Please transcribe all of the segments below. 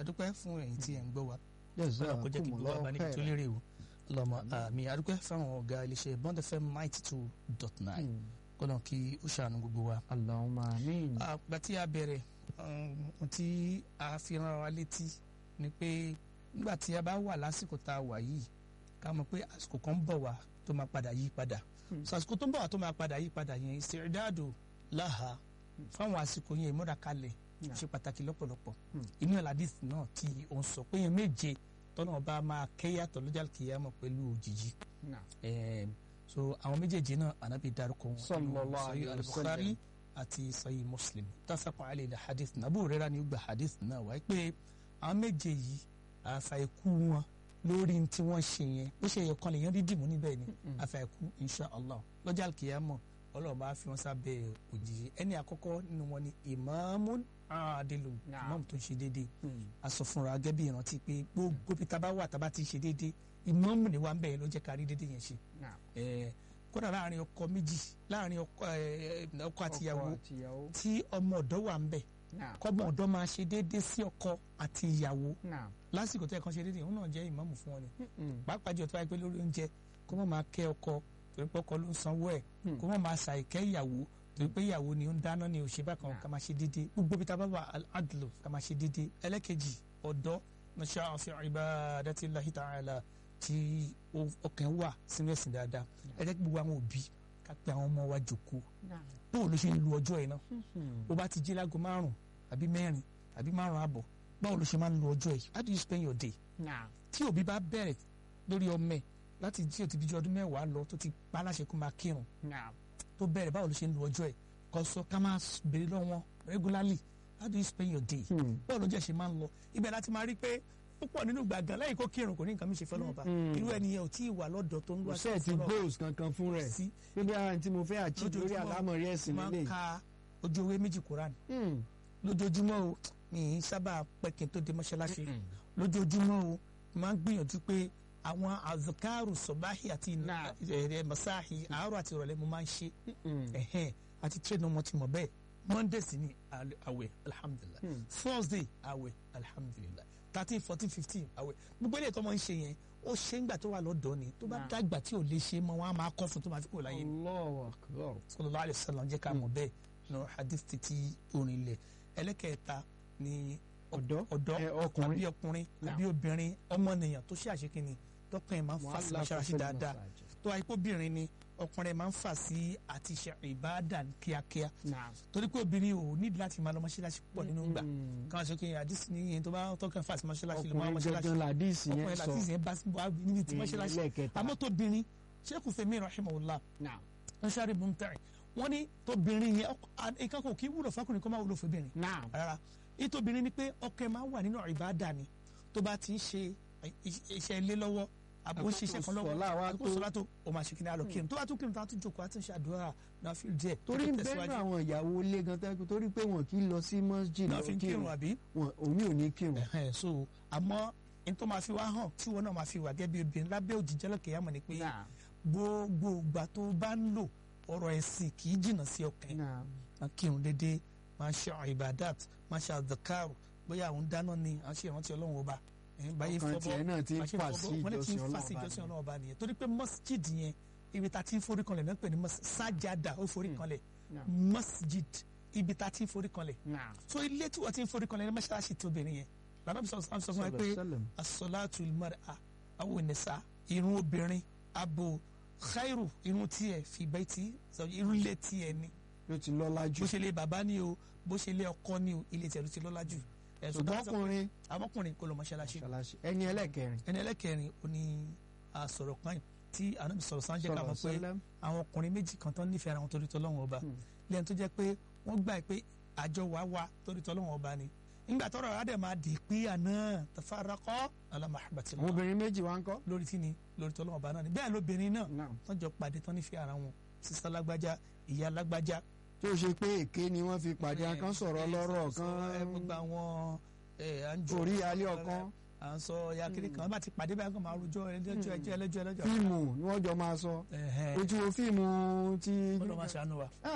adúpẹ́ fún ẹ̀yin tí ẹ̀ ń gbọ́ wa Yes, ọlọ́run kó jẹ́ kí gbogbo àgbà níbi tó khairan. lérè o lọ́mọ àmì adúpẹ́ fáwọn ọ̀gá iléeṣẹ́ Bond FM ninety two dot nine Mm. kọ́nà kí ó ṣàánú gbogbo wa. Allahumma amin. àgbà tí a bẹ̀rẹ̀ ohun tí a fi rán wa létí ni pé nígbà tí a bá wà lásìkò tá a wà yìí ká mọ̀ pé àsìkò kan ń bọ̀ wá tó máa padà yí padà Hmm. so àsìkò tó ń bọ̀ wá tó máa padà yí padà yẹn ìṣèdáàdò láha fáwọn àsìkò yẹn ìmúra kalẹ̀ Yeah. ṣe pàtàkì lọ́pọ̀lọpọ̀ Hmm. inú ẹ̀ ládìs náà tí ó ń sọ pé yẹn méje tọ́nà ọba máa kẹ́yàtọ̀ lọ́jà kìyàmọ̀ pẹ̀lú òjijì Nah. Em, so àwọn méjèèjì náà ànábì dárúkọ wọn Sallallahu nínú alayhi Sahih wa al-Bukhari sallam. àti Sahih Muslim tafaqu alayhi hadith Abu Hurairah ni ó gba hadith náà wáyé pé àwọn méje yìí àfàìkú wọn lórí tí wọ́n ṣe yẹn bó ṣe yẹ kan lèyàn rí dìmú níbẹ̀ ni Mm-mm. àfàìkú insha allah lọ́jà kìyàmọ̀ ọlọ́run bá fi wọn sábẹ́ òjijì ẹni àkọ́kọ́ nínú wọn ni imamun adilu Naam. imam tó ń ṣe déédéé Mm. a sọ fúnra gẹ́gẹ́ bí ìrántí pé gbogbo bí tá bá wà tá bá ti ṣe déédéé ìmáàmù ni wà ń bẹ̀ ló jẹ́ ká rí déédéé yẹn ṣe Nah. Eh, kódà láàrin ọkọ méjì láàrin ọkọ eh, ọkọ àtìyàwó àtìyàwó. tí ọmọ ọ̀dọ́ wà ń bẹ̀ Nah. kọ́mọ ọ̀dọ́ máa ṣe déédéé sí ọkọ àti ìyàwó Nah. lásìkò tó yẹ kán ṣe déédéé òun náà jẹ́ ìmáàmù fún wọn ni Mm. pàápàá jù tó wáyé pé lórí oúnjẹ kó má máa kẹ́ ọkọ torí pé ọkọ ló ń sanwó ẹ̀ Hmm. kó má máa ṣàìkẹ́ ìyàwó torí pé ìyàwó ni ó ń dáná ni òṣèbá kan Nah. ká máa ṣe déédéé gbogbo bí tá a bá wà adlo ká máa ṣe déédéé ẹlẹ́kejì ọ̀dọ́ nasha'a fi ibadatillahi ta'ala tí ó- ọkàn wà sínú ẹ̀sìn dáadáa ẹ jẹ́ kí gbogbo àwọn òbí ká pe àwọn ọmọ wa jòkó Nah. báwo ló ṣe ń lu ọjọ́ yìí náà Mm. bó bá ti jí láago márùn àbí mẹ́rin àbí márùn àbọ̀ báwo ló ṣe máa ń lu ọjọ́ yìí how do you spend your day Nah. tí òbí bá bẹ̀rẹ̀ lórí ọmọ ẹ̀ láti jí òtí bíi ọdún mẹ́wàá lọ tó ti pa aláṣẹ kó máa kírun Nah. tó bẹ̀rẹ̀ báwo ló ṣe ń lu ọjọ́ ẹ̀ kó sọ ká máa béèrè lọ́wọ́ wọn regularly how do you spend your day Mm. báwo ló jẹ́ ṣe máa ń lọ ibẹ̀ láti máa rí pé púpọ̀ nínú gbàgán lẹ́yìn kó kírun kò ní nǹkan mi ṣe fẹ́ lọ́wọ́ bá Mm. irú ẹnìyẹn ò tí ì wà lọ́dọ̀ tó ń kò lọ sẹ́ẹ̀ ti goals kankan fún rẹ̀ sí pé bí ara tí mo fẹ́ achieve lórí Lójoojúmọ́, àlámọ̀rí ẹ̀sìn máa ń nílé. ka ojú ewé méjì Quran Mm. lójoojúmọ́ o mi ì sábà pẹ́ kí n tó dé mọ́ṣáláṣí Mm. lójoojúmọ́ o máa ń gbìyànjú pé àwọn azikaru sọ̀báhì àti Náà. ẹ̀rẹ̀ masáhì àárọ̀ àti ìrọ̀lẹ́ mo máa ń ṣe Mm. ẹ̀hẹ́n àti trade wọn ti mọ̀ bẹ́ẹ̀ monday sì ni al- àwẹ̀ alhamdulilah Hmm. thursday àwẹ̀ alhamdulilah thirteen fourteen fifteen àwẹ̀ gbogbo eléyìí tó máa ń ṣe yẹn ó ṣe ń gbà tó wà lọ́dọ̀ ni tó bá Náà. dàgbà tí ò lè ṣe mọ́ wọn á máa kọ́ fún tó máa fi kúrò láyé ni Allahu akbar. sallallahu alaihi wasallam jẹ́ ká mọ̀ bẹ́ẹ̀ nù hadith títí orin ilẹ̀ ẹlẹ́kẹ̀ẹ́ta ni Ọ̀dọ́. ọ̀dọ́ Ẹ, ọkùnrin. àbí ọkùnrin Náà. àbí obìnrin ọmọnìyàn tó ṣe àṣekínni tọkùnrin máa ń fà sí mọ́ṣáláṣí dáadáa tó àìpé obìnrin ni ọkùnrin máa ń fà sí àti ṣe ìbáàdà ní kíákíá Nah. torí pé obìnrin ò nídìí láti máa lọ mọ́ṣáláṣí púpọ̀ nínú gbà Mm. káwọn ṣe kí àdìsí ní yẹn tó bá tọkàn fà sí mọ́ṣáláṣí ló máa ń ọkùnrin mọ́ṣáláṣí gangan làdíìsì yẹn ọkùnrin sọ láti ìsìn bá wà níbi tí mọ́ṣáláṣí lẹ́ẹ̀kẹta. àmọ́ tóbìnrin Sheikh Femi rahimahullah Nah. wọ́n ṣáré mumtari wọ́n ní tóbìnrin yẹn ọkọ- à- nǹkan kò kí wúlò fọkùnrin kó má wúlò fóbìnrin Nah. rárá ìtòbìnrin ni pé ọkọ ẹ máa wà nínú ìbáàdà ni tó bá ti ń ṣe iṣẹ́ ilé lọ́wọ́ àbò ń ṣiṣẹ́ kan lọ́wọ́ Sọ̀lá wa àkókò tó. sọlá tó o máa ṣe kí ni àlọ́ kírun tó bá tún kírun tó bá tún jókòó àti ṣe àdúrà náà fi díẹ̀ torí tó ń tẹ̀síwájú. bẹ́ẹ̀ àwọn ìyàwó ilé gan tẹ́kù torí pé wọn kì í lọ sí masjid náà lọ fi ń kírun àbí. wọn òní ò ní kírun. Ẹ̀hẹ́n, so àmọ́ n tó máa fi wá hàn tí wọn náà máa fi wà gẹ́gẹ́ bí obìnrin lábẹ́ òjìjẹ́ lọ́kẹ́ yàmọ̀ ni pé Nah. gbogbo ìgbà tó bá ń lò ọ̀rọ̀ ẹ̀sìn kì í jìnnà sí ọkàn Nah. máa kírun déédéé máa ṣe ibadat máa ṣe àdàkàrò bóyá àwọn dáná ni à ń ṣe ìrántí ọlọ́run ọba ẹ̀hìn báyé ọkàn fọbọ́ tiẹ̀ náà ti ń máa ṣe fà fọbọ́, sí wọ́n lè ti ń ìjọsìn fà sí ìjọsìn ọlọ́run ọlọ́run ọba nìyẹn torí pé masjid yẹn ibi tá a ti ń forí kanlẹ̀ náà pè ní mas- sájàdà ó forí kanlẹ̀ Yeah. masjid ibi tá a ti ń forí kanlẹ̀ Nah. so ilé tí wọ́n ti ń forí kanlẹ̀ ní mọ́ṣáláṣí ti obìnrin yẹn lànà bí sọ́kùn sọ fún wa pé Sallam. asọ́látù mara àwọn nìsa irun obìnrin abo khairu irun tiẹ̀ fi bayti irun ilé tiẹ̀ ni ló ti lọ́lá jù. bó ṣe lé bàbá ni o bó ṣe lé ọkọ ni o ilé tiẹ̀ ló ti lọ́lá jù ẹ̀sùn tó ṣùgbọ́n bá sọ ọkùnrin àmọ́kùnrin kò lọ mọ́ṣáláṣí ṣàlàṣì ẹni ẹlẹ́kẹrin. ẹni ẹlẹ́kẹrin ó ní àsọ̀rọ̀ kan yìí tí ànábì sọ̀rọ̀ sáńjẹ́ ká mọ̀ pé Sallam. àwọn ọkùnrin méjì kan tán nífẹ̀ẹ́ ara wọn torí tọ́lọ́wọ́n ọba Hmm. lẹ́yìn tó jẹ́ pé wọ́n gbà pé àjọ wa wá torí tọ́lọ́wọ́n ọba ni nígbà tọ́rọ̀ adẹ̀ máa dì pínyà náà tafaraqā alā mahabbatillah àwọn obìnrin méjì wá ń kọ́. lórí tí ni lórí tọ́lọ́wọ́n ọba náà ni bẹ́ẹ̀ lóbìnrin náà Nah. wọ́n jọ pàdé tán nífẹ̀ẹ́ ara wọn sísá lágbájá ìyá lágbájá tí ó ṣe pé èké ni wọ́n fi pàdé akán sọ̀rọ̀ lọ́rọ̀ ẹ gbogbo kan àwọn ẹ, à ń jó orí alẹ́ ọ̀kan à ń sọ ya kiri kan bá ti pàdé báyìí kan máa rojọ́ ẹlẹ́jọ́ ẹjọ́ ẹlẹ́jọ́ ẹlẹ́jọ́ fíìmù ni wọ́n jọ máa sọ ẹ̀hẹ́n. ojú wo fíìmù ti. Ọlọ́run máa ṣàánú wa Ah,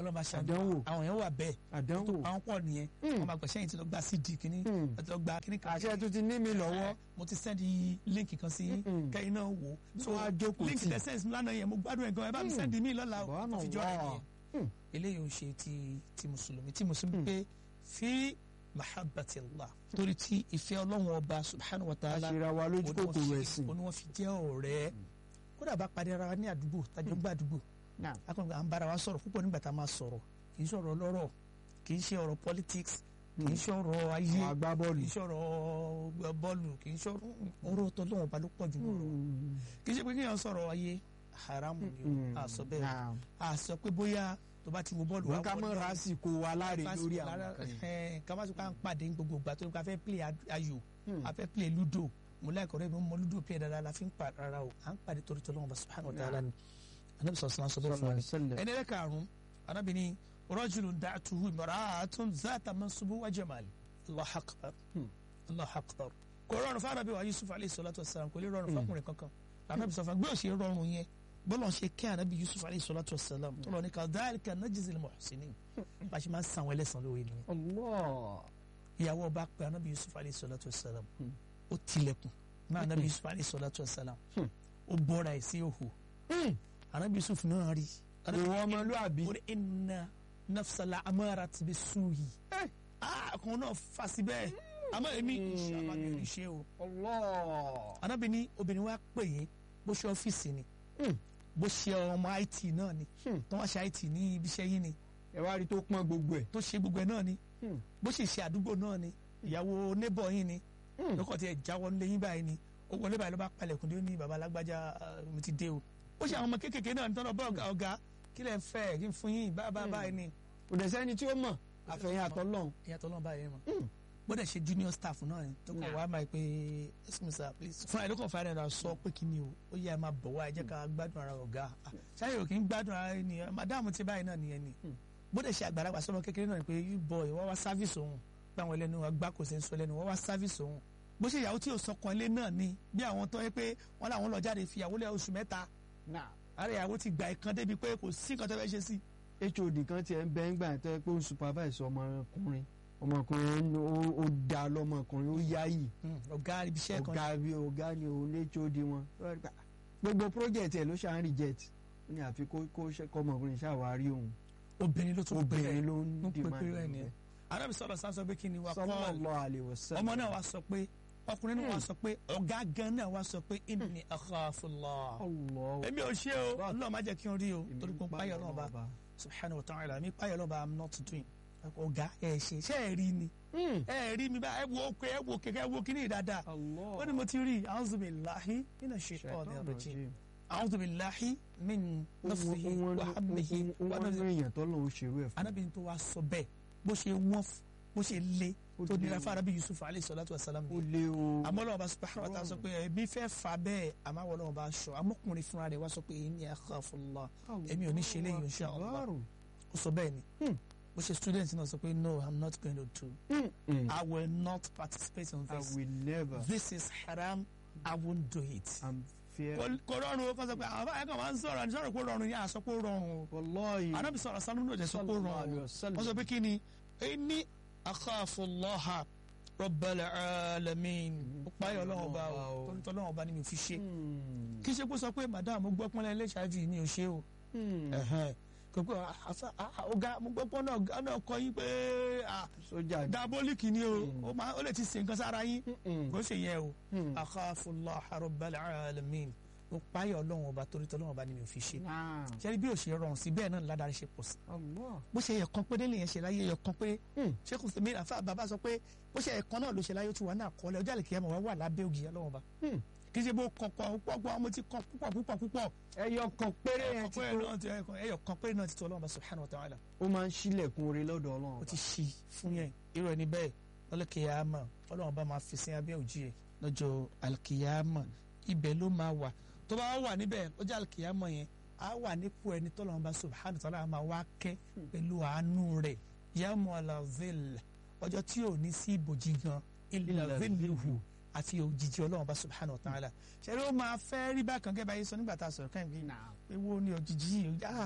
ọlọ́ba ṣàdúrà Àdánwò. àwọn yẹn wà bẹ́ẹ̀ àdánwò àwọn pọ̀ nìyẹn Hmm. wọ́n máa gbẹ̀ṣẹ́ yìí ti lọ gba cd kínní Hmm. ẹ ti lọ gba kínní kan àṣẹ tó ti ní mi lọ́wọ́ mo ti sẹ́ndì líǹkì kan sí yín Mm-mm. kẹ́yìn náà wò ó so Wọ́n á jókòó líǹkì tì. tẹ sẹ́ǹsì lánàá yẹn mo gbádùn ẹ̀ gan ẹ bá mi Mm. sẹ́ndì mí lọ́la o Bọ́ọ̀nà mo fi jọ ẹ̀ wà. nìyẹn Mm. eléyìí ò ń ṣe ti ti mùsùlùmí tí mùsùlùmí Mm. pé fi mahabbati allah torí tí ìfẹ́ ọlọ́run ọba subhanahu wa ta'ala àṣírà wa lójú kòkòrò ẹ̀sìn òun ni wọ́n fi jẹ́ ọ̀rẹ́ kódà bá pàdé ara wa ní àdúgbò tájọ́ gbà àdúgbò Náà. akọ̀ǹgbà à ń bára wa sọ̀rọ̀ púpọ̀ nígbà tá a máa sọ̀rọ̀ kì í ṣọ̀rọ̀ lọ́rọ̀ kì í ṣe ọ̀rọ̀ politics kì í ṣọ̀rọ̀ ayé àwọn agbábọ́ọ̀lù kì í ṣọ̀rọ̀ bọ́ọ̀lù kì í ṣọ̀rọ̀ ọ̀rọ̀ tó lọ́wọ́ ba ló pọ̀ jù lọ́rọ̀ kì í ṣe pé kéèyàn sọ̀rọ̀ ayé haramu ni o a sọ bẹ́ẹ̀ a sọ pé bóyá tó bá ti wo bọ́ọ̀lù wọn ká mọ rásìkò wa láre lórí àwọn kan yìí. ká má sọ pé à ń pàdé ní gbogbo ìgbà tó ní ká fẹ́ play ayò Hmm. a fẹ́ play ludo mo láìkọ̀ rẹ̀ mi mo ludo play dáadáa la fi ń pa rárá o à ń pàdé torí tọ́lọ́wọ́n bá subhanahu wa ta'ala ni anabi sọ̀rọ̀ sọ̀rọ̀ sọ̀rọ̀ fún mi Sallallahu ẹni rẹ̀ karùn-ún anabi ni rajulun da'atuhu imra'atun zata mansubu wa jamal Allahu akbar Hmm. Allahu akbar kò rọrùn fún anabi wa yusuf alayhi salatu wa salam kò lè rọrùn fún ọkùnrin kankan anabi sọ fún gbé òsè rọrùn yẹn bọ́lá ṣe kí anabi yusuf alayhi salatu wa salam tó lọ ní kadhalika najzil muhsinin bá a ṣe máa ń san àwọn ẹlẹ́sàn lóore nìyẹn Allah. ìyàwó ọba pé anabi yusuf alayhi salatu wa salam Hmm. ó tilẹ̀kùn náà anabi yusuf alayhi salatu wa salam Hmm. ó bọ́ra ẹ̀ sí òhù Hmm. anabi yusuf náà rí ìwọ ọmọlúàbí ó ní inna nafsala amara ti bi suyi Eh. kan náà fa sí bẹ́ẹ̀ àmọ́ èmi inshallah mi ò ní ṣe o Allah. anabi ní obìnrin wa pè yín bó ṣe ọ́fíìsì ni Hmm. bó ṣe ọmọ it náà ni Hmm. tó wá ṣe it ní ibi iṣẹ́ yín ni ẹ wá rí tó pọ́n gbogbo ẹ̀. tó ṣe gbogbo ẹ̀ náà ni Hmm. bó ṣe ṣe àdúgbò náà ni ìyàwó neighbor yín ni Hmm. lókọ̀ tí ẹ jáwọ́ nílé yín báyìí ni ó wọlé báyìí ló bá palẹ̀kùn dé ó ní baba alágbájá ah, mo ti dé o ó ṣe àwọn ọmọ kéékèèké náà ní tọ́lọ̀ bọ́ ọ̀gá ọ̀gá kí lẹ̀ ń fẹ́ kí n fún yín bá bá báyìí ni kò dẹ̀ sẹ́ni tí ó mọ̀ àfẹ̀yìn àtọ́lọ́hún. ìyàtọ̀ náà báyìí mọ̀ Hmm. gbọ́dọ̀ ṣe junior staff náà ni tó kọ̀ Nah. wá máa pé excuse me sir please fúnra ẹ̀ ló kàn fún ara ẹ̀ sọ pé kí ni o ó yẹ ẹ máa bọ̀ wá ẹ jẹ́ ká gbádùn ara ọ̀gá Ah, ṣáyẹ̀ ò kì í gbádùn ara ẹni madam ti báyìí náà nìyẹn ni Hmm. gbọ́dọ̀ ṣe àgbàlagbà sọmọ kékeré náà ni pé you boy wọ́n wá service òun báwọn ẹlẹ́nu wọn gbá kò sí ń sọ lẹ́nu wọ́n wá service òun bó ṣe ìyàwó tí ò sọkàn ilé náà ni bí àwọn tó yẹ pé wọ́n làwọn lọ jáde fi ìyàwó lẹ̀ oṣù mẹ́ta ààrẹ ìyàwó ti gbà ìkan débi pé kò sí nǹkan tó fẹ́ ṣe sí hod kan tiẹ̀ ń bẹ́ ń gbà tó yẹ pé ó ń supervise ọmọkùnrin ọmọkùnrin ó- ó da lọ́mọkùnrin ó yáyì ọ̀gá ibi iṣẹ́ kan ọ̀gá bí ọ̀gá ni òun lé hod wọn. gbogbo project ẹ̀ ló ṣáà ń reject ó ní àfi kó kó ṣe- kọ́mọkùnrin ṣàwárí òun obìnrin ló tún pè obìnrin é ló ń ló pè demand pé rẹ̀ ẹ̀. nìyẹn arábì sọ̀rọ̀ sáà sọ pé kí ni wà kọ́ sallallahu alaihi wasallam. ọmọ náà wá sọ pé ọkùnrin náà wá sọ pé ọ̀gá gan náà wá sọ pé inni akhafullah Allah èmi ò ṣe o Bá- ọlọ́run má jẹ́ kí n rí o Èmi torí pé ń páyọ̀ náà bá subhanahu wa ta'ala mi páyọ̀ náà bá i'm not doing ọ̀gá ẹ̀ ṣe ṣé ẹ̀ rí ni Hmm. ẹ̀ rí mi bá ẹ̀ wo òkè ẹ̀ wo kẹ̀kẹ́ ẹ̀ wo kíní dáadáa Allah. ó ní mo ti rí a'udhu billahi minash shaitanir rajim a'udhu billahi min nafsihi wa hamdihi wa wọ́n nafsihi ní èèyàn tó lòun ṣerú ẹ̀ fún anábìrin tó wá sọ bẹ́ẹ̀ bó ṣe wọ́n f- bó ṣe le Ó tó le nira o. fún arábí yusuf alayhi salatu wa salam ó ni lé o àmọ́ lọ́wọ́ bá subhanahu wa ta'ala sọ pé ẹbí fẹ́ fà bẹ́ẹ̀ àmọ́ àwọn lọ́wọ́ bá sọ amọ́kùnrin fúnra rẹ̀ wá sọ pé inni akhafullah èmi ò ní ṣe eléyìí insha Allah Akbar. ó sọ bẹ́ẹ̀ ni Hmm. bó ṣe student náà sọ pé no i'm not going to do Hmm. Hmm. i will not participate in I this will never this is haram i won't do it. I'm fear kò kò rọrùn o kò sọ pé àwọn báyìí kan máa ń sọ̀rọ̀ àti sọ̀rọ̀ kó rọrùn yẹn àsọ kó rọrùn o wallahi anábì sọ̀rọ̀ sanu ló jẹ́ sọ kó sallallahu alaihi rọrùn wasallam. wọ́n sọ pé kí ni inni akhafullaha rabbal alamin ó páyọ̀ ọlọ́run ọba o tó ń tọ́ ọlọ́run ọba ni mi ò fi ṣe Hmm. kí ṣe kó sọ pé madam mo gbọ́ pọ́nlẹ́ ilé hiv mi ò ṣe o Hmm. Ẹ̀hẹ́n. kò pé àfa à- ọ̀gá mo gbọ́ pọ́n náà ọ̀gá náà kọ yín pé à, sójà diabolic ni o Hmm. ó máa- ó lè ti ṣe nǹkan sára yín Hmm. kò ṣe yẹn o Hmm. akhafullaha rabbal alamin ó páyọ̀ ọlọ́run ọba torí tọ́ ọlọ́run ọba ni mi ò fi ṣe Naam. ṣe bí ó ṣe rọrùn sí bẹ́ẹ̀ náà ládàá ṣe pọ̀ sí Allah. bó ṣe yẹ kan pé délé yẹn ṣe láyé yẹ kan pé Hmm. ṣé kò sí mi àfa bàbá sọ pé bó ṣe yẹ kan náà ló ṣe láyé ó ti wà náà kọ́lẹ̀ ọjọ́ àlèkè ẹ̀mọ̀ wá wà lábẹ́ ògì ọlọ́run ọba Hmm. kì í ṣe bó kàn pọ̀ púpọ̀ púpọ̀ mo ti kàn púpọ̀ púpọ̀ púpọ̀ ẹyọ kan péré yẹn ti ẹyọ tó kan péré náà ti- ẹyọ kan péré náà ti tó ọlọ́run ọba subhanahu wa ta'ala ó máa ń ṣílẹ̀kùn oore lọ́dọ̀ ó ọlọ́run ti ṣí fún yẹn irú ẹni bẹ́ẹ̀ lọ́lọ́kìyàmà ọlọ́run ọba máa fi sí abẹ́ òjì ẹ̀ lọ́jọ́ alkìyàmà ibẹ̀ ló máa wà tó bá wà níbẹ̀ lọ́jọ́ alkìyàmà yẹn á wà nípò ẹni tọ́lọ́run ọba subhanahu wa ta'ala máa wá kẹ́ pẹ̀lú àánú rẹ̀ yàmù alazil ọjọ́ tí ò ní sí ibòjì gan ilẹ̀ ziluhu àti òjijì ọlọ́run ọba subhanahu wa ta'ala ṣẹlẹ̀ ó máa fẹ́ rí bákan gẹ́gẹ́ báyìí sọ nígbà tá a sọ̀rọ̀ káyìn bíi Naam. ewo ni òjijì yìí ah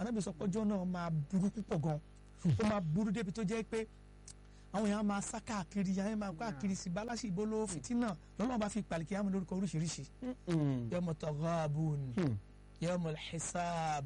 anábì sọ pé ọjọ́ náà máa burú púpọ̀ gan ó máa burú débi tó jẹ́ pé àwọn èèyàn máa sá káàkiri àwọn èèyàn máa káàkiri sí balasi ìbolo fìtínà lọ́nà bá fi pàlìkì àmì lórúkọ oríṣiríṣi yawma taghabun yawma hisab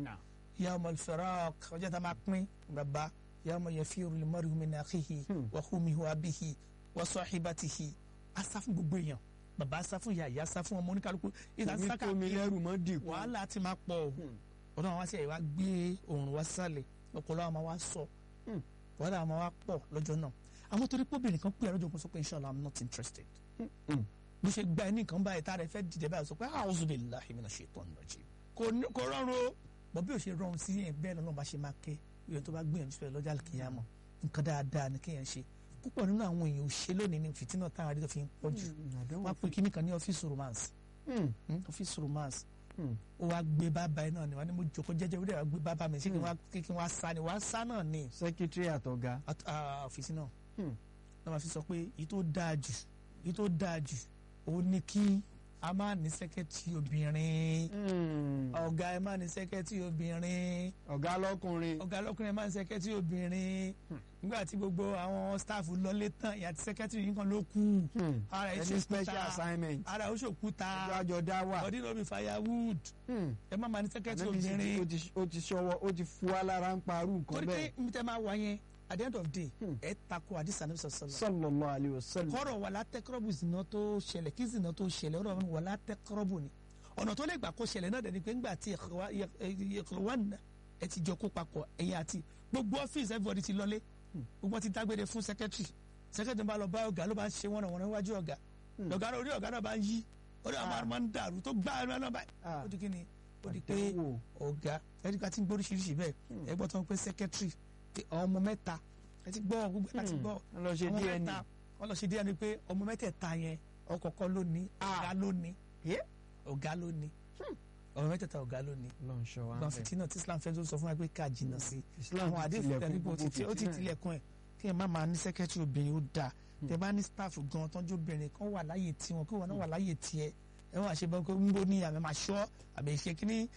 yawma firaq ọjọ́ tá a máa pín bàbá yawma yafiru al-mar'u min akhihi wa ummihi wa abihi wa sahibatihi asá fún gbogbo èèyàn bàbá asá fún ìyá ìyá asá fún ọmọ oníkálukú ìlà èmi sá tó mi káàkiri lẹ́rù mọ́ dìkú wàhálà ti máa pọ̀ ọ̀dọ́ àwọn aṣẹ́ ìwà gbé òòrùn wá sálẹ̀ ọ̀pọ̀lọpọ̀ àwọn wa sọ Hmm. wàhálà àwọn wa pọ̀ lọ́jọ́ náà àwọn torí pé obìnrin kan pè é lọ́jọ́ kan sọ pé inshallah i'm not interested Hmm. bó ṣe gba ẹni kan báyìí tá a rẹ fẹ́ dìde báyìí sọ pé a'udhu billahi minash shaitanir rajim kò ní- kò rọrùn o bọ́ bí o ṣe rọrùn sí yẹn bẹ́ẹ̀ lọ́nà bá ṣe máa ké ìyẹn tó bá gbìyànjú fẹ́ lọ́jà kìyàmọ̀ nǹkan dáadáa ni kéèyàn ṣe púpọ̀ nínú àwọn èèyàn ò ṣe lónìí ní fìtínà táwọn àdéhùn fi ń pọ̀ jù wọ́n á pè kíní kan ní ọ́fíìsì romance Hmm, ọ́fíìsì romance ó wá gbé bàbá ẹ náà ni wọ́n ní mo jòkó jẹ́jẹ́ ó dẹ̀ wá gbé bàbá mi ṣé kí n wá kí n wá sá ni wá sá náà ni sẹ́kítírì àtọ̀gá At- ah, ọ́fíìsì náà Hmm. náà máa fi sọ pé èyí tó dáa jù èyí tó dáa jù òun ni kí a máa ní sẹ́kẹ́tì obìnrin ọ̀gá ẹ máa ní sẹ́kẹ́tì obìnrin ọ̀gá lọ́kùnrin ọ̀gá lọ́kùnrin ẹ máa ní sẹ́kẹ́tì obìnrin nígbà tí gbogbo àwọn staff lọlé tán ìyá tí sẹ́kẹ́tì yìí kan ló kú Hmm. ara ẹ̀ ẹni special ṣòkúta assignment ara ẹ̀ ó ṣòkúta ọjọ́ àjọ dá wà body no be firewood Hmm. ẹ má máa ní sẹ́kẹ́tì Ànábì sì ti- obìnrin ó ti- ó ti ṣọwọ́ ó ti fu wa lára ń parú nǹkan torí pé bẹ́ẹ̀ ibi tẹ́ máa wá yẹn at the end of the day Hmm. ẹ tako àdìsá ní sọ̀sọ̀lọ̀ sallallahu alayhi wa sallam kọ́rọ̀ wà látẹ́kọ́rọ́bù zìnà tó ṣẹlẹ̀ kí zìnà tó ṣẹlẹ̀ ọ̀rọ̀ wà látẹ́kọ́rọ́bù ni ọ̀nà tó lè gbà kó ṣẹlẹ̀ náà dẹni pé ńgbà tí ìkọ̀wánà ẹ ti jọ kó papọ̀ ẹ̀yìn àti gbogbo ọ́fíìsì everybody ti lọlé gbogbo wọn ti dágbére fún secretary secretary bá lọ bá ọ̀gá ló bá ń ṣe wọ́n náà wọ́n níwájú ọ̀gá lọ́gá orí ọ̀gá náà bá ń yí orí ọ̀gá náà máa ń dàrú tó gbá ẹ̀rọ náà báyìí Ah. ó di kí ni ó di pé Àdánwò. ọ̀gá ẹni ká ti ń gbóríṣiríṣi bẹ́ẹ̀ ẹ gbọ́ tó ń pé secretary ti ọmọ mẹ́ta ẹ ti gbọ́ gbogbo ẹ ti gbọ́ wọ́n lọ ṣe ọmọ DNA mẹ́ta wọ́n lọ ṣe díẹ̀ ni pé ọmọ mẹ́tẹ̀ẹ̀ta yẹn ọkọ̀ọ̀kọ̀ ló ní ọ̀gá ló ní Yeah. ọ̀gá ló ní ọmọ mẹ́tẹ̀ẹ̀ta ọ̀gá ló ní lọ́n ṣọ́ wa gbọ́n bẹ́ẹ̀. fìtínà tí Islam fẹ́ tó sọ fún wa pé ká jìnnà sí Islam àwọn ti àdéhùn tilẹ̀kùn tẹ̀lé bó gbogbo ti ó ti fìtínà. tilẹ̀kùn ẹ̀ kí ẹ má máa ní sẹ́kẹ́tì obìnrin ó dáa tẹ bá ní staff gan tọ́jú obìnrin kan wà láyè tiwọn kí wọn náà wà láyè tiẹ̀ ẹ wọn àṣebọ pé ń bó ní àmì máa ṣọ́ àbí ṣe kínní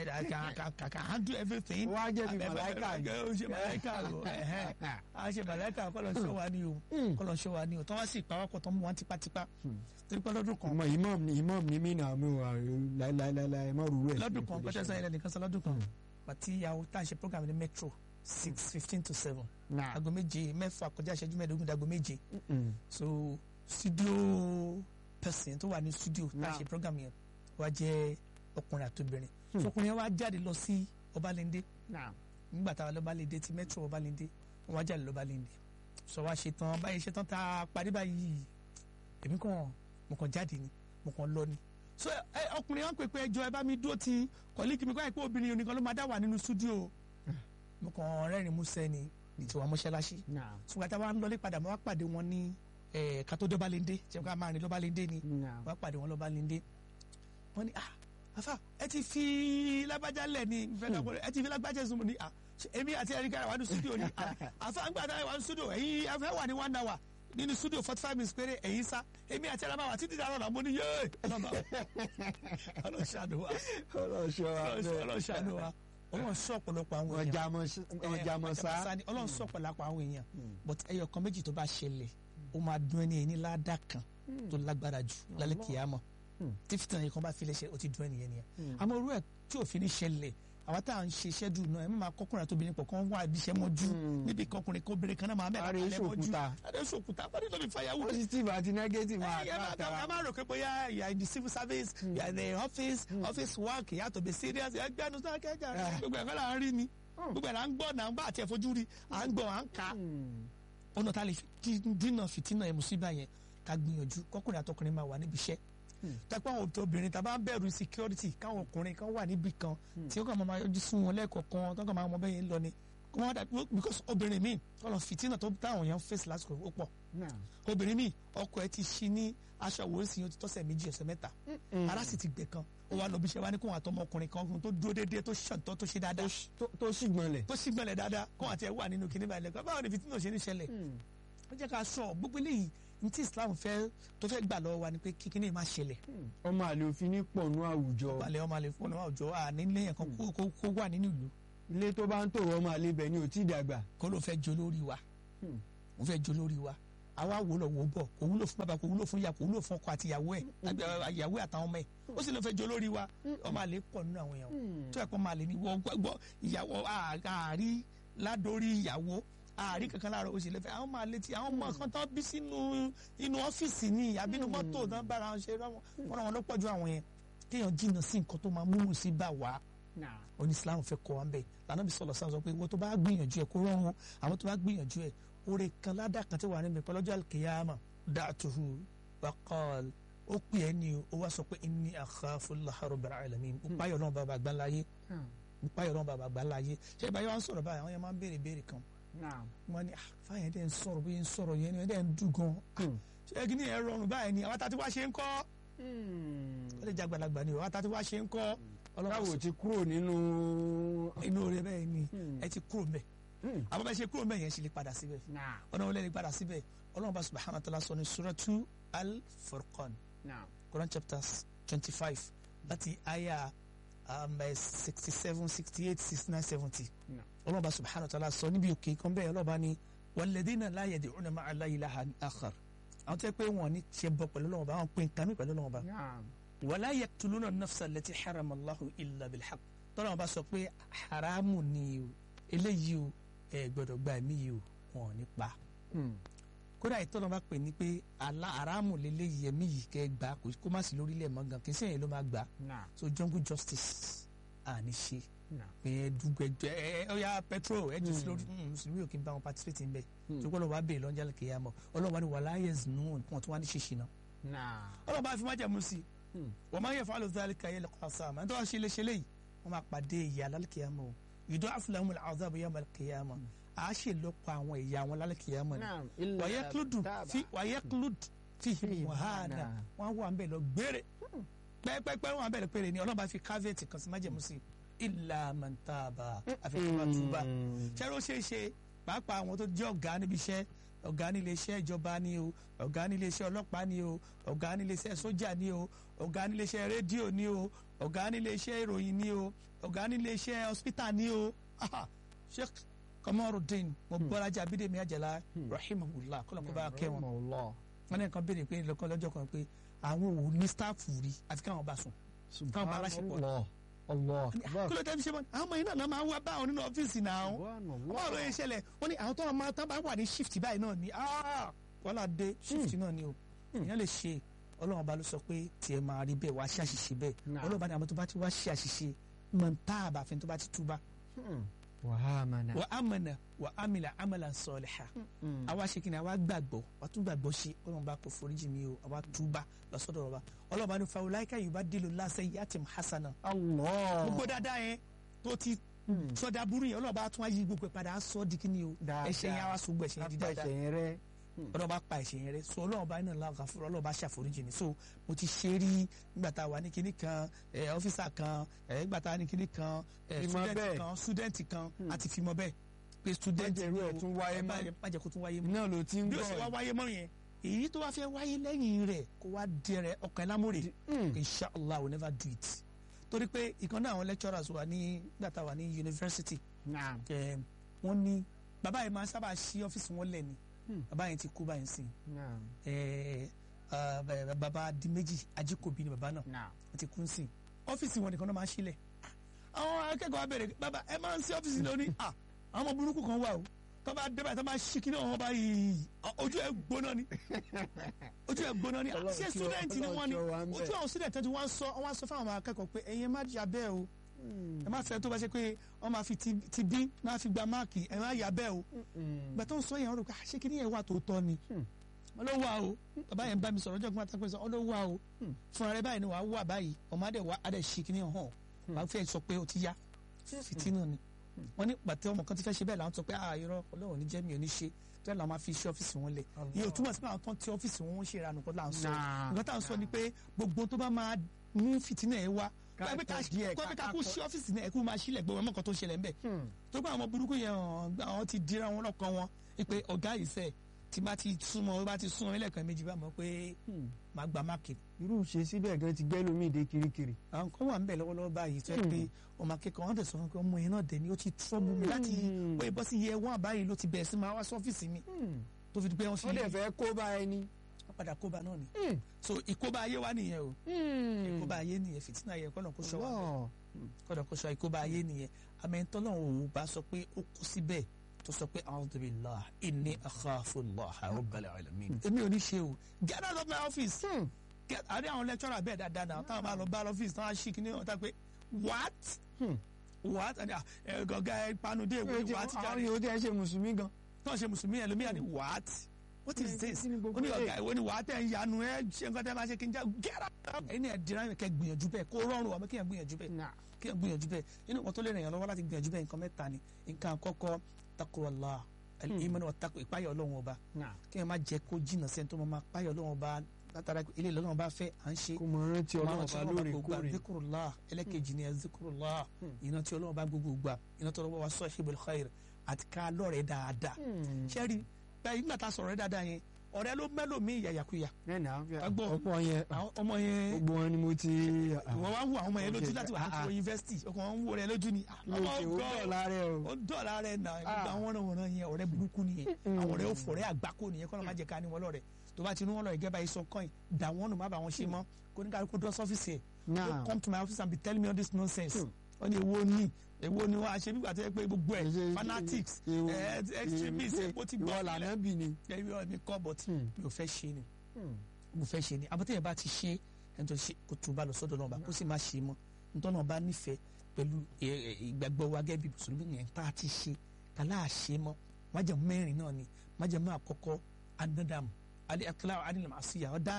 kàkà handle everything wọ́n á jẹ́ bí Àbẹ̀- màláìkà ni. ó ṣe màláìkà o ẹ̀hẹ́n. a ṣe màláìkà kọ́ lọ ṣọ́ wa ni o kọ́ lọ ṣọ́ wa ni o tọ́ wá sí ìpawọ́pọ̀ tó mú wọn tipátipá torí pé lọ́dún kan ọmọ imam ni imam ni mí náà mi wà láìláìláì má rú ẹ̀. lọ́dún kan pẹ́tẹ́ sẹ́yìn lẹ́nìkan sọ lọ́dún kan pàtí ìyàwó tá à ń ṣe program ní metro six fifteen to seven Nah. aago méje mẹ́fà kọjá ìṣẹ́jú mẹ́ẹ̀ẹ́dógún dago méje Mm. so studio person tó wà ní studio tá a Nah. ṣe program yẹn wá jẹ́ ọkùnrin àtobìnrin so ọkùnrin yẹn wá jáde lọ sí Ọbalẹ́ndé Nah. nígbà táwa lọ́balẹ́ndé ti metro Ọbalẹ́ndé wọ́n wá jáde lọ́balẹ́ndé sọ wá ṣe tán báyìí ṣe tán tá a parí báyìí èmi kàn mo kàn jáde ni mo kàn lọ ni so ẹ ọkùnrin yẹn pè pé ẹjọ ẹ bá mi dúró ti kọ́líkì mi kọ́ ẹ pé obìnrin oníkan ló máa dá wà nínú studio mo kàn rẹ́rìn músẹ́ ni ní tiwa mọ́ṣáláṣí Nah. ṣùgbọ́n tá a wá ń lọlé padà mo wá pàdé wọn ní ẹ̀ kátó dọ́balẹ́ndé tí wọ́n máa rìn lọ́balẹ́ndé ni Nah. wọ́n á pàdé wọn lọ́balẹ́ndé wọ́n ní ah afa ẹ ti fi lágbájá lẹ̀ ní ìfẹ́ dọ́gbọ́n ẹ ti fi lágbájá sùn ní ah ṣe èmi àti ẹ̀ríkà wà ní studio ni ah afa ń gbàdá wà ní studio ẹ̀yin afẹ́ wà ní one hour nínú studio forty five minutes péré ẹ̀yin sá èmi àti ẹ̀rọ máa wà títí dáná mo ní yéé ọlọ́ṣàánú wa ọlọ́ṣọ́ wa bẹ́ẹ̀. ọlọ́ṣàánú wa ọlọ́run sọ ọ̀pọ̀lọpọ̀ àwọn èèyàn ọjà mọ ọjà mọ sá. ni ọlọ́run sọ ọ̀pọ̀lọpọ̀ àwọn èèyàn but ẹyọ kan méjì tó bá ṣẹlẹ̀ ó máa dún ẹni ẹni ládàá kan tó lágbára jù lálẹ́ kìámọ̀ tí fìtàn yìí kan bá filẹ̀ ṣe ó ti dún ẹni yẹn nìyẹn àmọ́ orú ẹ̀ tí òfin ní ṣẹlẹ̀ àwa tá à ń ṣe iṣẹ́ dùn náà ẹ má máa kọkùnrin àti obìnrin pọ̀ kán wá ibi iṣẹ́ mọ́jú níbi kọkùnrin kó obìnrin kan náà máa mẹ́ta Ààrẹ kalẹ̀ mọ́jú ìṣòkúta. ààrẹ ìṣòkúta bọ́dí tó fi fàyàwó positive àti negative máa ẹ àtàrà tara. ẹ máa rò pé bóyá you are in the civil service you are in the office office work you have to be serious ẹgbẹ́ ẹnu sọ́kẹ́ kẹjà gbogbo ẹ̀kọ́ là ń rí ni gbogbo ẹ̀ là ń gbọ́ náà ń bá àti ẹ̀fojú rí à ń gbọ́ à ń kà á ọ̀nà tá a lè fi dí- dínà fìtínà ẹ̀ mùsíbà yẹn ká gbìyànjú kọkùnrin àtọkùnrin máa wà níbi iṣẹ́ tẹ́pẹ́ àwọn òbí obìnrin tá a bá ń bẹ̀rù security káwọn ọkùnrin kan wà níbi kan tí ó kàn máa yọjú sún wọn lẹ́ẹ̀kọ̀ọ̀kan tó kàn máa mọ bẹ́ẹ̀ yẹn lọ ni kó wọ́n dà because obìnrin míì ọ̀nà fìtínà tó táwọn èèyàn face lásìkò ó pọ̀ Nah. obìnrin míì ọkọ ẹ ti ṣí ní aṣọ àwòrán yẹn ti tọ́sẹ̀ méjì ọ̀sẹ̀ mẹ́ta ara sì ti gbẹ kan ó wá lọ bí iṣẹ́ wá ní kó wọn àtọmọ ọkùnrin kan tó dúró déédéé tó ṣàǹtọ́ tó ṣe dáadáa tó tó sì gbọ̀nlẹ̀. tó sì gbẹ̀lẹ̀ dáadáa kó àti ẹ̀ wà nínú kíní báyìí lẹ́kọ̀ọ́ báwo ni fìtínà ṣe ní ṣẹlẹ̀ ó jẹ́ ká sọ gbogbo eléyìí ní tí Islam fẹ́ tó fẹ́ gbà lọ́wọ́ wa ni pé kí kíní má ṣẹlẹ̀ ọmọ àlè òfin ní pọ̀nù àwùjọ. balẹ̀ ọmọ àlè fún ọmọ àwùjọ à nílé yẹn kan kó kó- kó wà nínú ìlú ilé tó bá ń tò wọ́n máa lé bẹ̀ ni ò tí ì dàgbà. kó ló fẹ́ jó lórí wa Hmm. ó fẹ́ jó lórí wa àwa wò lọ wò bọ̀ kò wúlò fún bàbá kò wúlò fún ìyá kò wúlò fún ọkọ àti ìyàwó ẹ̀ àbí, à, ìyàwó ẹ̀ àtàwọn ọmọ ẹ̀ ó sì lọ fẹ́ jó lórí wa ọmọ àlè pọ̀ nínú àwọn èèyàn tó ẹ̀kọ́ máa lè ní wọ́n gbọ́ ìyàwó à- àárí ládórí ìyàwó àárí kankan láàárọ̀ oṣù lẹ́fẹ̀ẹ́ àwọn máa létí àwọn ọmọ kan tán bí sínú inú ọ́fíìsì ní àbínú mọ́tò tán bára wọn ṣe wọ́n wọn lọ́pọ̀ ju àwọn yẹn kéèyàn jìnnà sí nǹkan tó máa múlù sí bá wa oní islam fẹ́ kọ́ wa ń bẹ̀ lànà bí sọlọ sáà sọ pé wọ́n tó bá gbìyànjú ẹ̀ kó rọrùn àwọn tó bá gbìyànjú ẹ̀ oore kan ládàá kan tí wà níbi pẹ̀lọ́jọ́ alkiyama da'tuhu wa qal ó pè é ní o ó wá sọ pé inni akhafu Allaha rabbal alamin ó páyọ̀ náà bàbá àgbà láyé ó páyọ̀ náà bàbá àgbà láyé ṣé ìbáyọ̀ wá ń sọ̀rọ̀ báyìí àwọn yẹn máa ń béèrè béèrè kan wọ́n ní ah fáyẹn dẹ́ ń sọ̀rọ̀ bóyá ń sọ̀rọ̀ yẹn ni ẹ̀ dẹ́ ń dùn gan ṣé kí ni ẹ̀ rọrùn báyìí ni àwọn tàti wá ṣe ń kọ́ ó lè jẹ́ àgbàlagbà ni o àwọn tàti wá ṣe ń kọ́ báwo ti kúrò nínú. inú rẹ bẹ́ẹ̀ ni Hmm. ẹ ti kúrò mbẹ̀ àwọn bá ṣe kúrò mbẹ̀ yẹn ṣe lè padà síbẹ̀ ọ̀nà wọlé lè padà síbẹ̀ ọlọ́run bá subhanahu wa ta'ala sọ ní suratu al-furqan Quran chapters twenty five láti aya sixty seven sixty eight sixty nine seventy ọlọ́run bá subhanahu wa ta'ala sọ níbi òkè kan bẹ́ẹ̀ ọlọ́run bá ní walladhina la yad'una ma'a Allahi ilahan akhar àwọn tó yẹ pé wọn ò ní ṣe bọ pẹ̀lú ọlọ́run bá wọn pè nǹkan mi pẹ̀lú ọlọ́run bá wala yaqtuluna an-nafsa allati harama Allahu illa bil-haqq tọ́lọ́run bá sọ pé haramu ni o eléyìí o ẹ gbọ́dọ̀ gba ẹ̀mí yìí o wọn ò ní pa kódà ìtọ́nà bá pè ní pé àlá haramu lélẹ́yìí ẹ̀mí yìí kẹ́ gbà kó kó má sí lórílẹ̀ mọ́ gan kì í sẹ́yìn ló máa gbà so jungle justice àní ṣe pé ẹ dùgbẹ́jọ ẹ ẹ ọ̀ya petrol ẹ jù sí lórí mm, mùsùlùmí ò kí n bá wọn participate ń bẹ̀ tó kọ́ ló wá bèèrè lọ́njà kìyàmọ́ ọlọ́run wá ní wàláyé zinun wọn tó wá ní ṣèṣì náà ọlọ́run bá fi má jẹ́ mu sí i wọ́n máa ń yẹ fún alùpùpù alìkà yẹ lẹ́kọ̀ọ́ sáàmù ẹni tó wá ṣe léṣe léyìí wọ́n máa pàdé ìyá lálùkìyàmọ́ o ìdó àfúlàmù àzábù yà màlùkìyàmọ́ à á ṣe lọ́pọ̀ àwọn ìyá wọn lálùkìyàmọ́ ni wàyẹ kílùdù fi wàyẹ kílùdù fi hìm wàhánà wọ́n wà ń bẹ̀ lọ gbére pẹ́ẹ́pẹ́ẹ́pẹ́ wọ́n wà ń bẹ̀ lọ péré ni ọlọ́run bá fi káfíẹ̀tì kan sí májẹ̀mú sí ilà mọ̀ntàbà àfẹ́fẹ́ ṣẹ́rọ ó ṣeé ṣe pàápàá àwọn tó jẹ́ ọ̀gá níbi iṣẹ́ ọ̀gá nílé iṣẹ́ ìjọba ni o ọ̀gá nílé iṣẹ́ ọlọ́pàá ni o ọ̀gá nílé iṣẹ́ sójà ni o ọ̀gá nílé iṣẹ́ rédíò ni o ọ̀gá nílé iṣẹ́ ìròyìn ni o ọ̀gá nílé iṣẹ́ hospital ni o Aha, Sheikh Kamarudin Mobọ́lájà Abídèmí Àjàlá rahimahullah kọ́lọ́kọ́ bá kẹ́ wọn wọn ní nǹkan béèrè pé lọ́kàn lọ́jọ́ kan pé àwọn ò ní stáàfù rí àfi káwọn bá sùn káwọn bá aláṣepọ̀ Allah kí ló dé fi ṣe mọ́ àwọn ọmọ yìí náà máa ń wá báwọn nínú ọ́fíìsì náà báwo ló yẹ ṣẹlẹ̀ wọ́n ní àwọn tó máa tán bá wà ní shift báyìí náà ni ah, wàhálà dé shift náà ni o èèyàn lè ṣe ọlọ́run ọba ló sọ pé tiẹ̀ máa rí bẹ́ẹ̀ wá ṣe àṣìṣe bẹ́ẹ̀ Nah. ọlọ́run ọba ní àwọn tó bá ti wá ṣe àṣìṣe mọ̀ ń tá àbàfin tó bá ti túbà wàhámànà wà á mọ̀nà wà á mìlà àmàlà sọ̀lẹ̀ha àwa ṣe kí ni àwa gbàgbọ́ wà tún gbàgbọ́ ṣe ọlọ́run bá kó foríjì mi o àwa túbà lọ́sọ̀dọ̀ ọba ọlọ́run bá ní fa wùláìka yìí bá dìlò lásẹ̀ yìí àti hasana Allah gbogbo dáadáa yẹn tó ti sọdá burú yẹn ọlọ́run bá tún wá yí gbogbo ẹ̀ padà á sọ di kí ni o Dáadáa. ẹ̀ṣẹ̀ yẹn á wá sọgbọ ẹ̀ṣẹ̀ yẹn di dáadáa apẹ̀sẹ̀ rẹ ọlọ́run bá pa ẹ̀ṣẹ̀ yẹn rẹ so ọlọ́run bá iná làwọn kan fúnra ọlọ́run bá ṣàforíjì mi so mo ti ṣe rí nígbà tá a wà ní kinní kan ẹ ọ́fíìsà kan ẹ nígbà tá a ní kinní kan ẹ Fimọ student bẹ́ẹ̀. kan student kan àti fimọ bẹ́ẹ̀ pé student Má jẹ́ irú ẹ̀ ni o, tún wáyé ẹ má mọ́. jẹ́- má jẹ́ kó tún wáyé mọ́ iná ló ti ń bí ó ṣe wá gbọ́ wáyé mọ́ yẹn èyí tó wá fẹ́ wáyé lẹ́yìn rẹ̀ kó wá dẹrẹ ọkàn ẹ̀ lámúrè inshallah I will never do it torí pé ìkan náà àwọn lecturers wà ní nígbà tá a wà ní university Naam. ẹ, wọ́n ní bàbá yẹn máa ń sábà ṣí ọ́fíìsì wọn lẹ̀ ni Hmm. bàbá yẹn ti kú báyìí sìn Naam. ẹ, ah, bẹ- bàbá di méjì ajíkòbí ni bàbá náà Naam. wọ́n ti kú sìn ọ́fíìsì wọn nìkan náà máa ń ṣílẹ̀ àwọn akẹ́kọ̀ọ́ wa bẹ̀rẹ̀ bàbá ẹ máa ń sí ọ́fíìsì lónìí à àwọn ọmọ burúkú kan wà o tó bá dé báyìí tó máa ṣí kíní ọ̀hún báyìí ojú ẹ̀ gbóná ni ojú ẹ̀ gbóná ni Ọlọ́run ṣé tí ó- student ni wọ́n ni Ọlọ́run tí ó wà ń bẹ̀. ojú àwọn student tó ti wọ́n sọ wọ́n sọ fáwọn ọmọ akẹ́kọ̀ọ́ pé ẹ̀yin má jà bẹ́ẹ̀ o ẹ má fẹ́ tó bá ṣe pé wọ́n máa fi ti ti bí máa fi gba máàkì ẹ má yà bẹ́ẹ̀ o ìgbà tó ń sọ yẹn wọ́n rò pé àṣé kíní yẹn wà tó tọ́ ni wọ́n ló wà o bàbá yẹn bá mi sọ̀rọ̀ ọjọ́ gbọ́n àtàkùn sọ wọ́n ló wà o fúnra rẹ báyìí ni wàá wà báyìí ọmọ adẹ wà adẹ ṣì kíní hàn wàá fẹ́ sọ pé o ti yá fìtínà ni wọ́n ní pàtẹ́ ọmọ kan ti fẹ́ ṣe bẹ́ẹ̀ làwọn sọ pé ah irọ́ ọlọ́run ní jẹ́ mi ò ní ṣe tó yẹ làwọn máa fi ṣe ọ́fíìsì wọn lẹ̀ iye ò túmọ̀ sí pé àwọn tó ń ti ọ́fíìsì wọn ń ṣe ìranù kan là ń sọ Nah. nǹkan tá à ń sọ ni pé gbogbo tó bá máa mú fìtínà ẹ wá Ká pé ká kọ díẹ̀, kó ká- pé ká ká kó kọ- ṣí ọ́fíìsì náà ẹ kó máa ṣílẹ̀ gbọ́ ọmọ kan tó ń ṣẹlẹ̀ ń bẹ̀ tó bá àwọn burúkú yẹn hàn àwọn ti dira wọn lọ́kàn wọn pé ọ̀gá ìṣe tí bá ti súnmọ́ bá ti súnmọ́ ẹlẹ́kan méjì bá mọ̀ pé Hmm. màá gba máàkì irú ṣe síbẹ̀ gan ti gẹ́ lómi ìdè kirikiri. àwọn kan wà ń bẹ̀ lọ́wọ́lọ́wọ́ báyìí tó yẹ pé ọmọ akẹ́kọ̀ọ́ wọn tẹ̀ sọ fún mi pé ọmọ yẹn náà dẹ̀ ni ó ti trọ́bù mi láti Hmm. wọ́n ìbọn sí yẹ wọ́n àbáyé ló ti bẹ̀rẹ̀ sí máa wá sọ́fíìsì mi Hmm. tó fi di pé wọ́n fi ó dẹ̀ fẹ́ kó bá ẹni. wọ́n padà kóbá náà ni Hmm. so ìkóbá ayé wa nìyẹn o Hmm. ìkóbá ayé nìyẹn fìtínà yẹ kọ́nà kó sọ wa Allah. kọ́nà kó sọ ìkóbá ayé nìyẹn àmẹ́ńtọ́ náà ò bá sọ pé ó kú síbẹ̀ tó sọ pé a'udhu billahi inni akhafu Allaha rabbal alamin èmi ò ní ṣe o get out of my office Hmm. get àrí àwọn lecturer bẹ́ẹ̀ dáadáa náà táwọn máa lọ bá lọ́fíìsì táwọn á ṣí kí ní ọ̀tá pé what Hmm. what ẹni ẹ gọgá ẹ panudé ìwé what àwọn jáde yòó tẹ́ ṣe mùsùlùmí gan. náà ṣe mùsùlùmí ẹ lómi àní what what is this Kí ni gbogbo ó ní ọ̀gá eléyìí? ìwé ni wàá tẹ̀ ń yanu ẹ ṣe nǹkan tẹ́ máa ṣe kí n já get out ẹ̀yin ni ẹ̀ dira ẹ̀ kẹ́ gbìyànjú bẹ́ẹ̀ kó rọrùn wà mí kí ẹ̀ gbìyànjú bẹ́ẹ̀ Nah. kí ẹ̀ gbìyànjú bẹ́ẹ̀ inú nǹkan tó lè ràn yàn lọ́wọ́ láti gbìyànjú bẹ́ẹ̀ nǹkan mẹ́ta ni nǹkan àkọ́kọ́ takuwala ìmọ̀ náà takò ìpáyọ̀ ọlọ́run ọba Nah. kí ẹ̀ má jẹ́ kó jìnnà sẹ́ni tó máa máa páyọ̀ ọlọ́run ọba látara ilé ìlọ́run ọba fẹ́ à ń ṣe kó mọ rántí ọlọ́run bá lóòrèkóòrè. zikurula ẹlẹ́kejì ni zikurula Hmm. iná tí ọlọ́run bá gbogbo gbà iná tí ọlọ́run bá sọ ṣibul khair àti ká lọ́rẹ̀ẹ́ dáadáa Hmm. sẹ́rí báyìí nígbà tá a sọ̀rọ̀ rẹ̀ dáadáa yẹn ọ̀rẹ́ ló mẹ́lò mí ìyàyàkuyà Nẹ́ẹ̀nì àwọn fi Agbọ́. ọ̀pọ̀ yẹn àwọn ọmọ yẹn gbogbo wọn ni mo ti. ìwọ wá ń wo àwọn ọmọ yẹn lójú Okay. láti wà Ah, láti wọ yunifásitì ọkàn wọn ń wo rẹ lójú ni Ah, mi ò ọmọ ṣe ó ọgọ́ dọ̀ lára ẹ o. ó dọ̀la rẹ̀ nà gbogbo Ah. àwọn ọ̀rẹ́ wọn yẹn ọ̀rẹ́ burúkú nìyẹn Mm. àwọn ọ̀rẹ́ òfòrẹ́ àgbákò nìyẹn kọ́nà má jẹ́ ká ní wọn lọ́rẹ̀ tó bá ti ní wọn lọ́rẹ̀ gẹ́gẹ́ báyìí sọ kọ́ìn dà wọ́n nù má bà wọn ṣe mọ́ kó ní kálukú dọ́ sọ́fíìsì ẹ̀ Now. don't come to my office and be telling me all this nonsense Hmm. wọ́n ní èwo ni èwo ni wọ́n á ṣe nígbà tó yẹ pé gbogbo ẹ̀ Ṣe- fanatics ṣe- eh, ṣe- extremists ṣe- epo ti ìwọ gbọ́ lànà bì ni. ẹ̀mí ọ̀ mi kọ́ but Hmm. mi ò fẹ́ ṣe ni Hmm. mo fẹ́ ṣe ni àbọ̀tẹ́yẹ bá ti ṣe ẹni tó ṣe kó tún bá lọ sọ́dọ̀ náà bá kó sì má ṣe mọ́ nítorí náà bá nífẹ̀ẹ́ pẹ̀lú ẹ, ẹ, ìgbàgbọ́ wa gẹ́gẹ́ bí mùsùlùmí yẹn tá a ti ṣe kálá àṣe mọ́ májẹ̀mú mẹ́rin náà ni májẹ̀mú àkọ́kọ́ anádàmù alẹ́ akíláwọ̀ anílẹ̀ máa ṣíyà ọ̀dà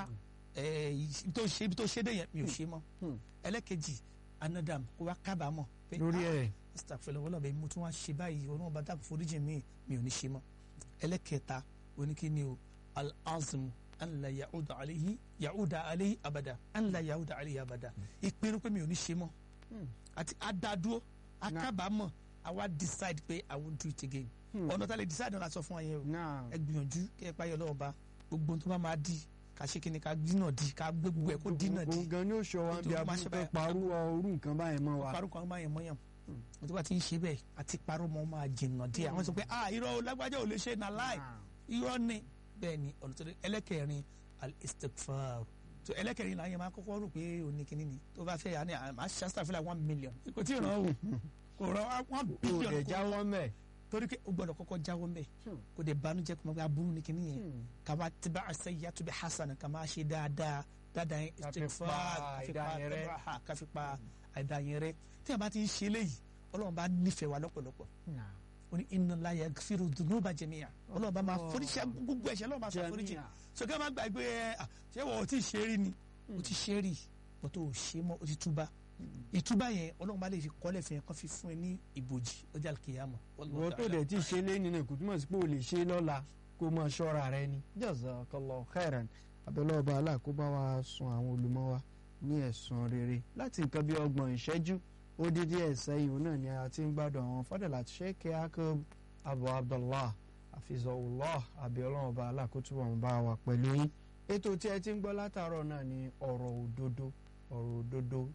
ibi tó ṣe ibi tó ṣe dé yẹn mi ò ṣe mọ́ Hmm. ẹlẹ́kejì anádàmù kó wá kábàámọ̀ pé lórí ẹ̀. astagfirullah wọlé ọbẹ̀ mo tún wá ṣe báyìí ọlọ́run bá dàpọ̀ foríjì mi mi ò ní ṣe mọ́ ẹlẹ́kẹta oníkíni o al-azmu an la ya'uda alayhi ya'uda alayhi abada an la ya'uda alayhi abada ìpinnu pé mi ò ní ṣe mọ́ Hmm. àti adádúró akábàámọ̀ àwa decide pé i won't do it again Hmm. ọ̀nà tá a lè decide náà sọ fún wa yẹn o Now. ẹ gbìyànjú kí ẹ páyọ lọ́wọ́ bá gbogbo ohun tó bá máa di ká ṣe kíni ká dínà di ká gbé gbogbo ẹ̀ kó dínà di òun gan ni ó ṣọ wa bí Nítorí máa abúlé ṣe fẹ́ báyìí. parú orú nǹkan báyẹn mọ́ wa. parọ́ kan máa yẹn mọ́yàn tó bá ti ń ṣe bẹ́ẹ̀ àti parọ́ mọ́ máa jìnnà díẹ̀ àwọn sọ pé ah irọ́ o, lágbájá ò lè ṣe na láì irọ́ ni bẹ́ẹ̀ ni ọ̀nà tó dé ẹlẹ́kẹrin al-istighfar tó ẹlẹ́kẹrin là ń yẹn máa kọ́kọ́ rò pé òní kìíní ni tó bá fẹ́ yà ni àmà ṣàṣà fúnra one million kò tí ì ràn ó kò ràn one o billion rẹ̀ kò jáwọ́ mẹ́. torí pé o gbọ́dọ̀ kọ́kọ́ jáwọ́ mẹ́ Hmm. kò dé banújẹ́ kò máa gbé aburú ni kìíní yẹn kama tiba asayyatu bi hasana kama ṣe dáadáa dáadáa yẹn Ká fi istighfar pa ká fi àìdá yẹn rẹ́. tabaha, ká fi pa àìdá yẹn rẹ́ tí a bá ti ń ṣe léyìí ọlọ́run bá nífẹ̀ẹ́ wa lọ́pọ̀lọpọ̀ ó ní inna Allaha yaghfiru dhunuba jami'a ọlọ́run bá máa foríṣẹ́ gbogbo ẹ̀ṣẹ̀ ọlọ́run bá máa foríṣẹ́ sọkẹ́ máa gbàgbé ẹ à, ṣé wọ́n ò tí ì ṣe rí ni o ti ṣe rí o tó o ṣe mọ́ o ti túbá ìtúbá yẹn ọlọ́run bá lè fi kọ́lẹ̀ fún yẹn kó fi fún ẹ ní ìbòjì ọjà kìyàmọ̀ wọ́n tó dẹ̀ tí ì ṣe lẹ́ni náà kò túmọ̀ sí pé o lè ṣe lọ́la kó máa ṣọ́ra rẹ ni. jazakallahu khairan abẹ́lẹ́ ọba Allah kó bá wa sun àwọn olùmọ̀ wa ní ẹ̀sùn rere láti nǹkan bí ọgbọ̀n ìṣẹ́jú ó dídí ẹ̀sẹ̀ yìí náà ni a ti ń gbádùn àwọn fọ́dẹ̀lá tí Sheikh Yakub Abu Abdullah Hafizahullah abẹ́lẹ́ ọba Allah kó túbọ̀ ń bá wa pẹ̀lú yín. ètò tí ẹ ti ń gbọ́ látàárọ̀ náà ni ọ̀rọ̀ òdodo ọ̀rọ̀ òdodo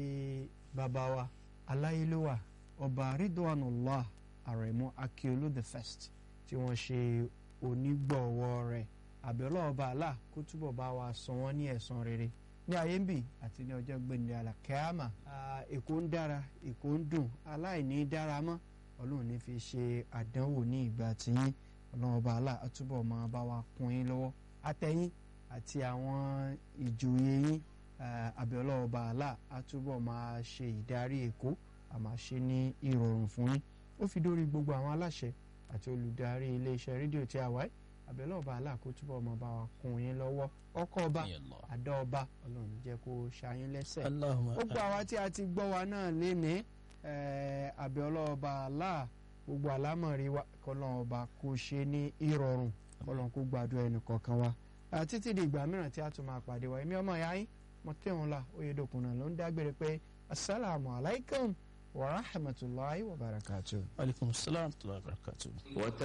tí bàbá wa aláyélúwà ọba Ridwanullah Àrẹ̀mú Akíolú the first tí wọ́n ṣe onígbọ̀wọ́ rẹ̀ àbẹ̀lọ́ ọba àlà kó túbọ̀ bá wa san wọ́n ní ẹ̀san rere ní ayé ń bì àti ní ọjọ́ gbẹ̀ndẹ̀ àlàkẹ́àmà èkó ń dára èkó ń dùn aláìní dára mọ́ ọlọ́run ní fi ṣe àdánwò ní ìgbà tiyín ọlọ́run ọba àlà á túbọ̀ máa bá wa kún yín lọ́wọ́ àtẹ̀yìn àti àwọn ìjòyè yín àbẹ̀lọ́ ọba àlà á túbọ̀ máa ṣe ìdarí èkó àmà ṣe ní ìrọ̀rùn fún yín ó fi dórí gbogbo àwọn aláṣẹ àti olùdarí iléeṣẹ́ rédíò tí a wáyé àbẹ̀lẹ̀ ọba aláàkó túbọ̀ ọmọ bá wa kún yín lọ́wọ́ ọkọ ọba àdá ọba ọlọ́run jẹ́ kó ṣayín lẹ́sẹ̀. gbogbo àwa tí a ti gbọ́ wa náà léni àbẹ̀lẹ̀ ọba aláà gbogbo àlámọ̀rí wa kọ́lọ́n ọba kó ṣe ní ìrọ̀rùn kọ́lọ́n kó gbàdúrà ẹnì kọ̀ọ̀kan wa. títí di ìgbà mìíràn tí a tún máa pàdé wa èmi ọmọ ìyá yín Mọ́tẹ́wọ̀nla Oyèdòkun náà ló ń dágbére pé asalaamu alaykum wa rahmatulahi wa barakatuh. aleykum salaam wa rahmatulahi wa barakatuh.